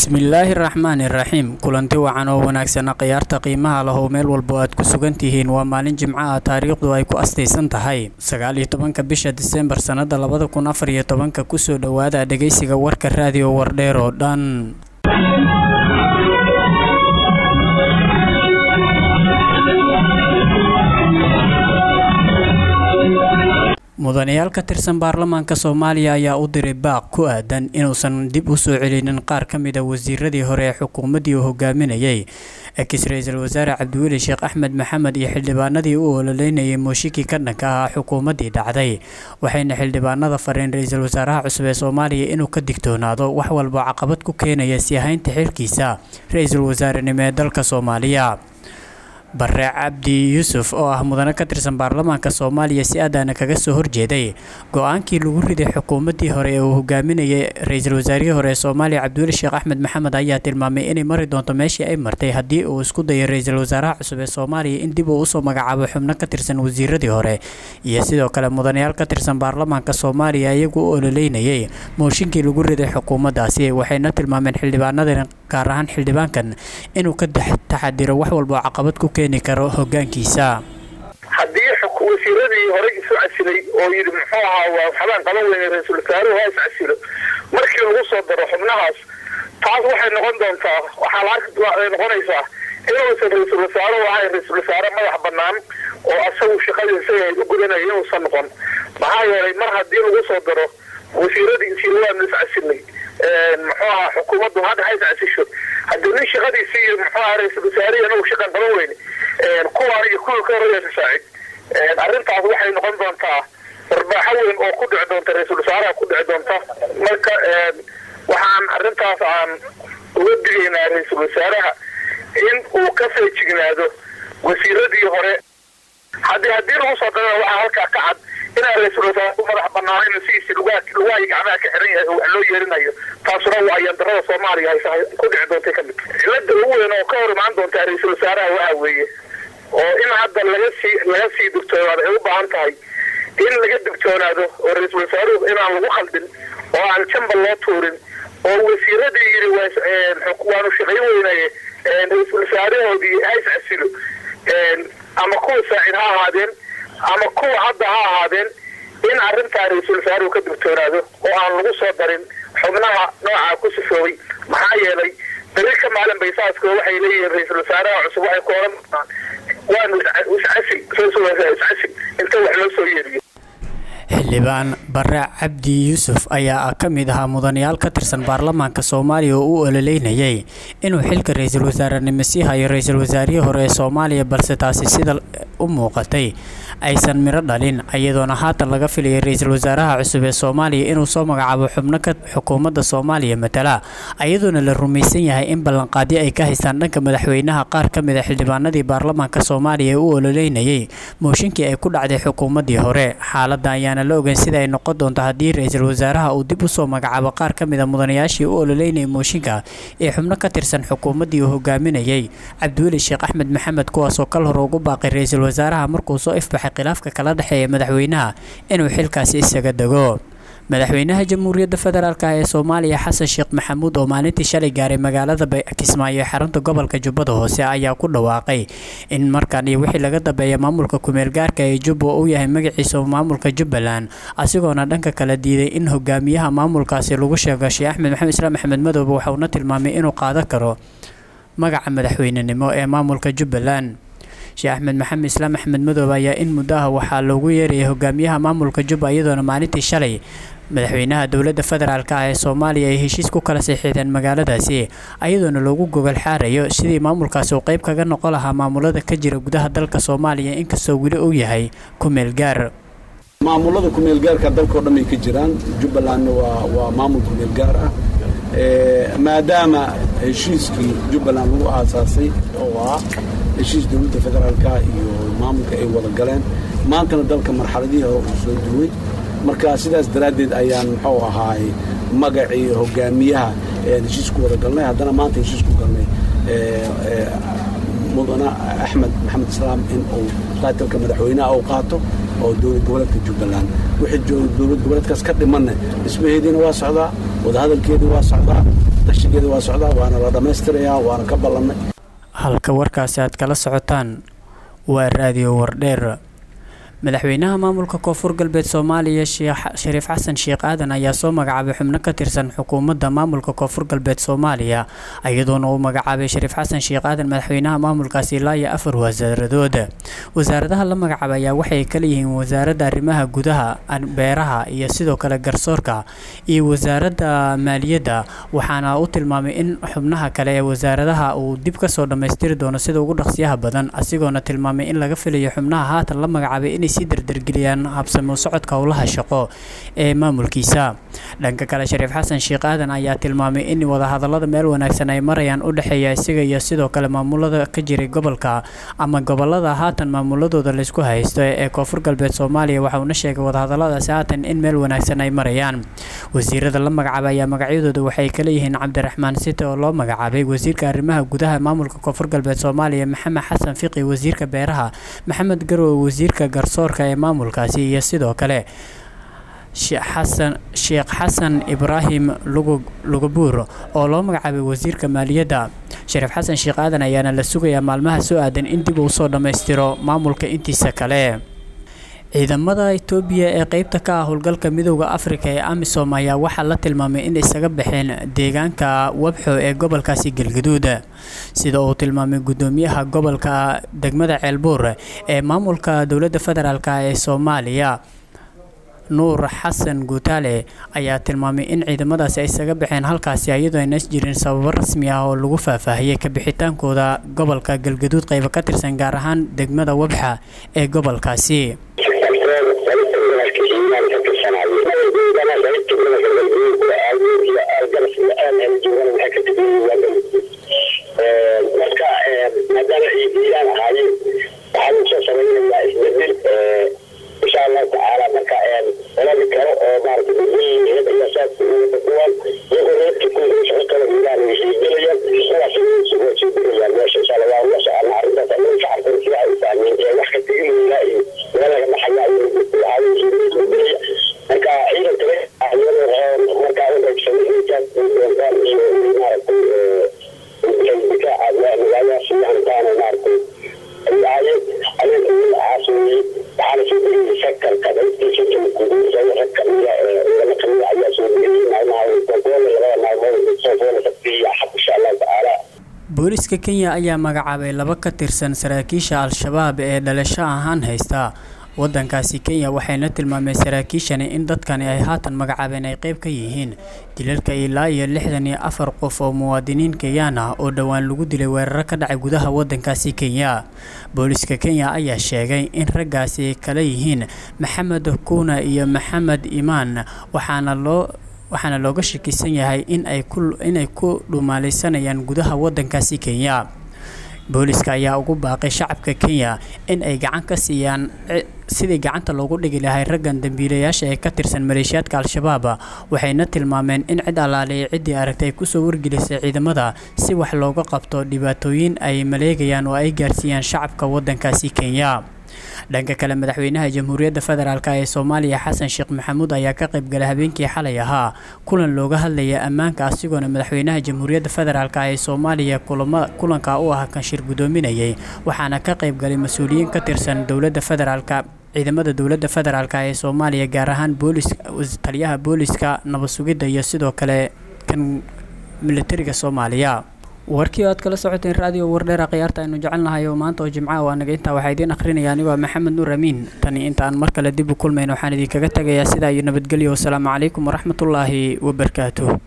bismillaahi raxmaani raxiim kulanti wacan oo wanaagsana khiyaarta qiimaha lahow meel walbo aad ku sugan tihiin waa maalin jimco ah taariikhdu ay ku astaysan tahay sagaal iyo tobanka bisha diseembar sannada labada kun afar iyo tobanka kusoo dhowaada dhegeysiga warka raadiyo wardheer oo dhan mudanayaal ka tirsan baarlamaanka soomaaliya ayaa u diray baaq ku aadan inuusan dib u soo celinin qaar ka mid a wasiiradii hore ee xukuumaddii uu hogaaminayay ekis ra-iisul wasaare cabdiweli sheekh axmed maxamed iyo xildhibaanadii u ololeynayay mooshikii ka dhanka ahaa xukuumaddii dhacday waxayna xildhibaanada fareen ra-iisul wasaaraha cusub ee soomaaliya inuu ka digtoonaado wax walba caqabad ku keenaya sii haynta xilkiisa ra-iisul wasaarenimo ee dalka soomaaliya bare cabdi yuusuf oo ah mudane ka tirsan baarlamaanka soomaaliya si aadaana kaga soo horjeeday go-aankii lagu riday xukuumaddii hore ee uu hogaaminayay ra-iisul wasaarihii hore ee soomaaliya cabdiweli sheekh axmed maxamed ayaa tilmaamay inay mari doonto meeshii ay martay haddii uu isku dayo ra-iisul wasaaraha cusub ee soomaaliya in dib uu usoo magacaabo xubno ka tirsan wasiiradii hore iyo sidoo kale mudanayaal ka tirsan baarlamaanka soomaaliya iyagu u ololeynayay mooshinkii lagu riday xukuumaddaasi waxayna tilmaameen xildhibaanadan gaar ahaan xildhibaankan inuu ka taxadiro wax walba oo caqabad ku keeni karo hogaankiisa haddii wasiiradii horey isu casilay oo yidhi muxuu ahaa waa waxbaan qaban weyne ra-iisul wasaaruhu ha is casilo markii lagu soo daro xubnahaas taas waxay noqon doontaa waxaa laay noqonaysaa inuusan ra-iisul wasaaruhu ahayn ra-iisul wasaare madax banaan oo asagu shaqadiisa u gudanaya inuusan noqon maxaa yeelay mar haddii lagu soo daro wasiiradii isii waanu is casilnay muxuu ahaa xukuumaddu hadda ha is casisho haddii nin shaqadiisi iyo muxuu ahaa ra-iisul wasaarihi anagu shaqan qaban weyne kuwaan iyo kuwii ka horreeya saacid arrintaas waxay noqon doontaa warbaaxo weyn oo ku dhici doonta ra-iisul wasaaraha ku dhici doonta marka waxaan arrintaas aan uga digaynaa ra-iisul wasaaraha in uu ka feejignaado wasiiradii hore haddii haddii lagu soo darana waxaa halkaa ka cad inaan ra-iisul wasaare ku madax banaanayn sidiisi lugahay gacmaha ka xiran yahay oo wax loo yeerinayo taasuna waa ayandarada soomaaliya haysa ku dhici doontay ka mid cilada ugu weyn oo ka hor imaan doontaa ra-iisul wasaaraha waxa weeye oo in hadda laga sii laga sii digtoonaado ay u baahan tahay in laga digtoonaado oo ra-iisul wasaaruhu inaan lagu khaldin oo aan jambal loo tuurin oo wasiiradii yidhi waanu shaqayn weynaye ra-iisul wasaarahoodii ha is casilo ama kuwa saacid ha ahaadeen ama kuwa hadda ha ahaadeen in arrintaa ra-iisul wasaaruhu ka digtoonaado oo aan lagu soo darin xubnaha noocaa ku sifoobay maxaa yeelay beri ka maalin baysaasko waxay leeyihiin ra-iisul wasaaraha cusub waxay ku oran doonaan waanu iscasi iscasi inta wax loo soo yeeriyo xildhibaan bare cabdi yuusuf ayaa ka mid ahaa mudanayaal ka tirsan baarlamaanka soomaaliya oo u ololeynayay inuu xilka ra-iisul wasaarenimo sii hayo ra-iisul wasaarihii hore ee soomaaliya balse taasi sida u muuqatay aysan midho dhalin iyadoona haatan laga filayay ra-iisul wasaaraha cusub ee soomaaliya inuu soo magacaabo xubno ka xukuumadda soomaaliya matala iyadoona la rumaysan yahay in ballanqaadyo ay ka haystaan dhanka madaxweynaha qaar ka mid a xildhibaanadii baarlamaanka soomaaliya ee u ololeynayay mooshinkii ay ku dhacday xukuumaddii hore xaaladda ayaana la ogeyn sida ay noqon doonto haddii ra-iisul wasaaraha uu dib usoo magacaabo qaar ka mid a mudanayaashii u ololeynayay mooshinka ee xubno ka tirsan xukuumaddii uu hogaaminayay cabdiweli sheekh axmed maxamed kuwaasoo kal hore ugu baaqay ra-iisul wasaaraha markuu soo ifbaxay khilaafka kala dhexeeya madaxweynaha inuu xilkaasi isaga dego madaxweynaha jamhuuriyadda federaalk ee soomaaliya xasan sheekh maxamuud oo maalintii shalay gaaray magaalada kismaayo ee xarunta gobolka jubbada hoose ayaa ku dhawaaqay in markaan iyo wixii laga dambeeya maamulka kumeel gaarka ee jubba uu yahay magaciisa maamulka jubbaland asigoona dhanka kala diiday in hogaamiyaha maamulkaasi lagu sheego sheekh axmed maxamed islaam axmed madoobe waxauna tilmaamay inuu qaadan karo magaca madaxweynenimo ee maamulka jubbaland sheekh axmed maxamed islaam axmed madoobe ayaa in muddo ah waxaa loogu yeerayay hogaamiyaha maamulka jubba iyadoona maalintii shalay madaxweynaha dowladda federaalk ah ee soomaaliya ay heshiis ku kala saxiixdeen magaaladaasi ayadoona loogu gogol xaarayo sidii maamulkaasi uu qayb kaga noqon lahaa maamulada ka jira gudaha dalka soomaaliya inkastoo weli uu yahay kumeel gaar maamulada kumeel gaarka dalkao dhan ay ka jiraan jubbalandna waa waa maamul kumeel gaar ah maadaama heshiiskii jubbaland lagu aasaasay oo ah heshiis dowladda federaalka iyo maamulka ay wada galeen maantana dalka marxaladihii hore uu soo duway marka sidaas daraaddeed ayaan muxuu ahaay magacii hogaamiyaha ayaan heshiis ku wada galnay haddana maanta heshiis ku galnay mudane axmed maxamed islaam in uu taatilka madaxweynaha uu qaato oo dowlad goboleedka jubbaland wixii dowlad goboleedkaas ka dhimanna dhismaheediina waa socdaa wadahadalkeedii waa socdaa tashigeeda waa socdaa waana la dhammaystirayaa waana ka ballannay halka warkaasi aad kala socotaan waa raadiyo wardheer madaxweynaha maamulka koonfur galbeed soomaaliya shariif xasan sheekh aadan ayaa soo magacaabay xubno ka tirsan xukuumadda maamulka koonfur galbeed soomaaliya iyadoona uu magacaabay shariif xasan sheekh aadan madaxweynaha maamulkaasi ilaa iyo afar wasaaradood wasaaradaha la magacaabay ayaa waxay kala yihiin wasaaradda arrimaha gudaha beeraha iyo sidoo kale garsoorka iyo wasaaradda maaliyadda waxaana u tilmaamay in xubnaha kale ee wasaaradaha uu dib kasoo dhammaystiri doono sida ugu dhaqsiyaha badan asigoona tilmaamay in laga filayo xubnaha haatan la magacaabay inay sii dardargeliyaan habsamo socodka howlaha shaqo ee maamulkiisa dhanka kale shariif xasan sheekh aadan ayaa tilmaamay in wadahadalada meel wanaagsan ay marayaan u dhexeeya isaga iyo sidoo kale maamulada ka jiray gobolka ama gobolada haatan maamuladooda laysku haysto ee koonfur galbeed soomaaliya waxa uuna sheegay wadahadaladaasi haatan in meel wanaagsan ay marayaan wasiirada la magacaabay ayaa magacyadooda waxay kala yihiin cabdiraxmaan site oo loo magacaabay wasiirka arrimaha gudaha maamulka koonfur galbeed soomaaliya maxamed xasan fiqi wasiirka beeraha maxamed garowe wasiirka garsoorka ee maamulkaasi iyo sidoo kale xasan sheekh xasan ibraahim lugabuur oo loo magacaabay wasiirka maaliyadda shariif xasan sheekh aadan ayaana la sugayaa maalmaha soo aadan in dib uu soo dhammaystiro maamulka intiisa kale ciidamada itoobiya ee qeybta ka ah howlgalka midooda afrika ee amisom ayaa waxaa la tilmaamay in isaga baxeen deegaanka wabxo ee gobolkaasi galgaduud sida uu tilmaamay gudoomiyaha gobolka degmada ceelbuur ee maamulka dowladda federaalk ee soomaaliya nuur xasan guutaale ayaa tilmaamay in ciidamadaasi ay isaga baxeen halkaasi iyadoo aynas jirin sababo rasmi ah oo lagu faahfaahiyey kabixitaankooda gobolka galgaduud qaybo ka tirsan gaar ahaan degmada wabxa ee gobolkaasi marka maadaama ay diilaan ahaayeen waxaan usoo samaynayaa isbedel insha allahu tacaala marka olali karo oo maarata dadweyneed ayaa saas kuwan iyagoo reerka ku shaqo kala ilaan way sii gelayaan kuwaas way sii gelayaan meesha insha allah waa ula socona arrintaas annaga shacabkan sida ay fahmeen ee wax ka teginayna iyo meel laga baxaya iyo isbedelaya marka ciidan kale iyadoo markaa u qaybsamay intaas doontaan iyo maaragtay difaaca magaaladaas hantaan maaragtay ayaaye adeeg caasooyey waxaana soo geliyay sakarka qaybtiisa guduuda rag kamida laba kamida ayaa soo geliyay maalmaha kogoole labada maalmood soofoole sabtiya xaq insha allahu tacaala booliska kenya ayaa magacaabay laba ka tirsan saraakiisha al-shabaab ee dhalasho ahaan haysta wadankaasi kenya waxayna tilmaameen saraakiishani in dadkani ay haatan magacaabeen ay qeyb ka yihiin dilalka ilaa iyo lixdan iyo afar qof oo muwaadiniin kenyaan ah oo dhowaan lagu dilay weeraro ka dhacay gudaha wadankaasi kenya booliska kenya ayaa sheegay in raggaasi kala yihiin maxamed kuna iyo maxamed imaan waxaana loo waxaana looga shakisan yahay in ay ku inay ku dhumaalaysanayaan gudaha wadankaasi kenya booliska ayaa ugu baaqay shacabka kenya in ay gacan ka siiyaan sidii gacanta loogu dhigi lahay raggan dambiilayaasha ee ka tirsan maleeshiyaadka al-shabaab waxayna tilmaameen in cid allaaleeyay ciddii aragtay ay kusoo wargelisay ciidamada si wax looga qabto dhibaatooyin ay maleegayaan oo ay gaarsiiyaan shacabka wadankaasi kenya dhanka kale madaxweynaha jamhuuriyadda federaalk ee soomaaliya xasan sheekh maxamuud ayaa ka qaybgalay habeenkii xalay ahaa kulan looga hadlaya ammaanka asigoona madaxweynaha jamhuuriyadda federaalk ee soomaaliya kulanka u ah kanshir gudoominayay waxaana ka qaybgalay mas-uuliyiin ka tirsan dowladda federaalk ciidamada dowladda federaalk ee soomaaliya gaar ahaan boolis taliyaha booliska nabad sugidda iyo sidoo kale kan militariga soomaaliya warkii o aad kala socoteen raadiyo wardheera khiyaarta aynu jecelnahay oo maanta oo jimcaha waa naga intaa waxaa idiin akhrinaya anigoo maxamed nuur amiin tani inta aan mar kale dib u kulmayn waxaan idinkaga tegayaa sidaa iyo nabadgelyo wasalaamu calaykum waraxmatullaahi wabarakaatuh